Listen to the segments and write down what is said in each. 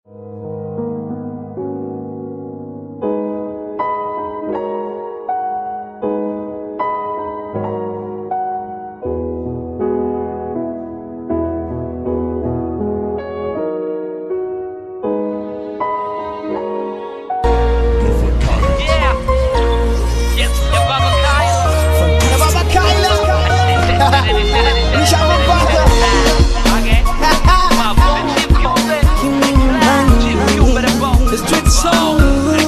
Yeah. Yes, the Baba Kyla. The Baba Kyla. Nishamupata. Okay. Baba, Chief Cube. Chief Cube, the Baba. The street soul.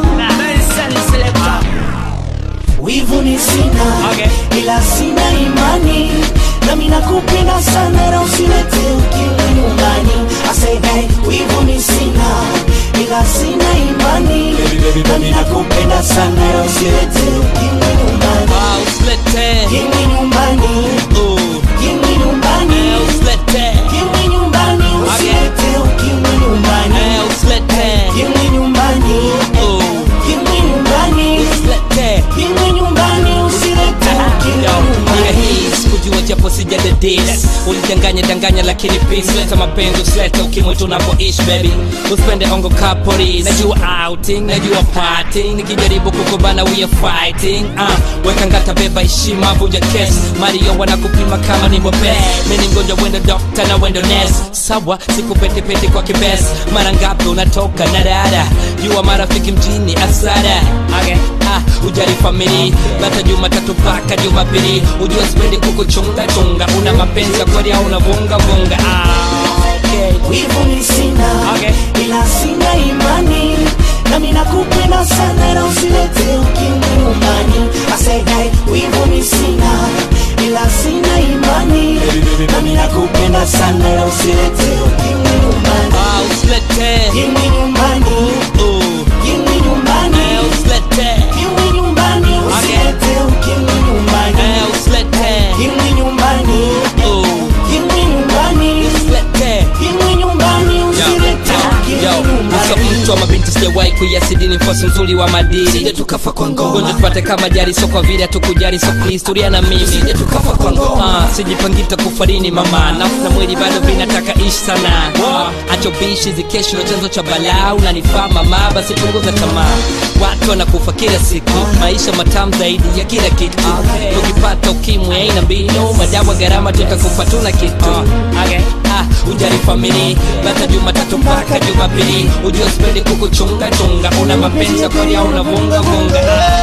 wivu ni sina Okay. ila sina imani nami nakupenda sana na usilete ukimwi nyumbani asaidai wivu ni sina ila sina imani nami nakupenda sana na usilete ukimwi nyumbani Ah, usilete kimwi nyumbani uh, kimwi nyumbani eh, usilete kimwi nyumbani usilete ukimwi nyumbani eh, usilete kimwi nyumbani uh, kimwi nyumbani usilete kimwi nyumbani usilete ukimwi Yo, nia nyumbani hii sikujua japo sijadedis ulidanganya danganya lakini peace leta mapenzi usilete ukimwi tunapoishi baby usipende ongo kapori najua outing najua parting nikijaribu kukubana we are fighting uh, weka ngata beba heshima vuja kes mario wanakupima kama ni mwepe mini mgonjwa wendo dokta na wendo nes sawa sikupetepete kwa kibes mara ngapi unatoka na dada jua marafiki mjini asara okay. ah, ujali famili bata jumatatu mpaka jumapili ujua sipendi kukuchunga chunga una mapenzi ya kweli au unavunga vunga ah, okay. wivu ni sina Okay. ila sina imani nami nakupenda sana na usilete ukimwi nyumbani asaidai wivu ni sina ila sina imani nami nakupenda sana na usilete ukimwi nyumbani ah, usilete kimwi nyumbani uh, kimwi nyumbani eh, usilete kimwi nyumbani usilete ukimwi nyumbani eh, usilete kimwi nyumbani uh, kimwi nyumbani usilete kimwi nyumbani usilete ukimwi Uso nyumbani mtu wa mabinti sijawahi kuiasidini mfosi mzuri wa madili Sije tukafa kwa ngoma. Ngoja tupate kama jari so kwa vile hatukujali so please tulia na mimi Sije tukafa kwa ngoma. Ah, sijipangita kufarini mama nafsi na mwili bado vinataka ishi sana Ah, acho bishi zikesho chanzo cha balaa unanifaa mama basi punguza tamaa watu wanakufa kila siku maisha matamu zaidi ya kila kitu tukipata ukimwi aina mbinu madawa gharama tutakufa tuna kitu okay. ah, ujali famili bata jumatatu mpaka jumapili ujua sipendi kukuchunga chunga una mapenzi ya kweli au unavunga vunga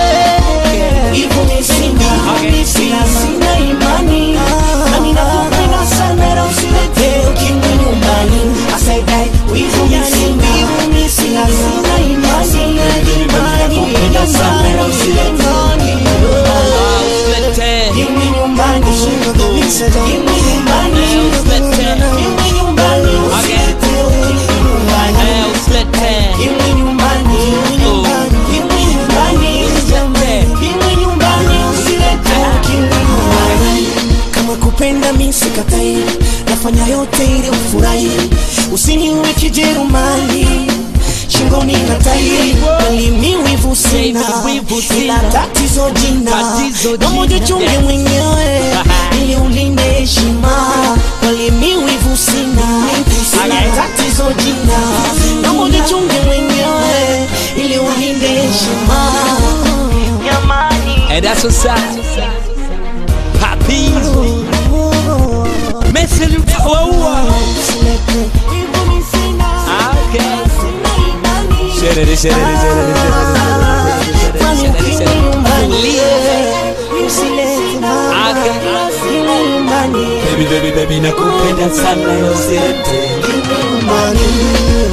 Hivyo ni sina, ila sina imani nami nakupenda sana na usilete ukimwi nyumbani asaidai wivu ni sina ila sina imani nami nakupenda sana na usilete Ah, usilete ukimwi nyumbani ukimwi nyumbani usilete ukimwi nyumbani usilete ukimwi nyumbani Eh, usilete ukimwi nyumbani ukimwi nyumbani ukimwi nyumbani usilete ukimwi nyumbani kama kupenda mi sikatai nafanya yote ili ufurahi usiniwe kijerumani shingoni na tai walimi wivu sina Wivu sina. ila tatizo jina Tatizo namoja jina. chunge mwenyewe ili ulinde heshima walimi wivu sina ila tatizo jina namoja chunge mwenyewe ili ulinde heshima And that's what's up. Papis. Messi Lukawa. Ah, okay. Sherere, sherere, sherere, sherere, Baby, baby, baby, nakupenda sana usilete Money.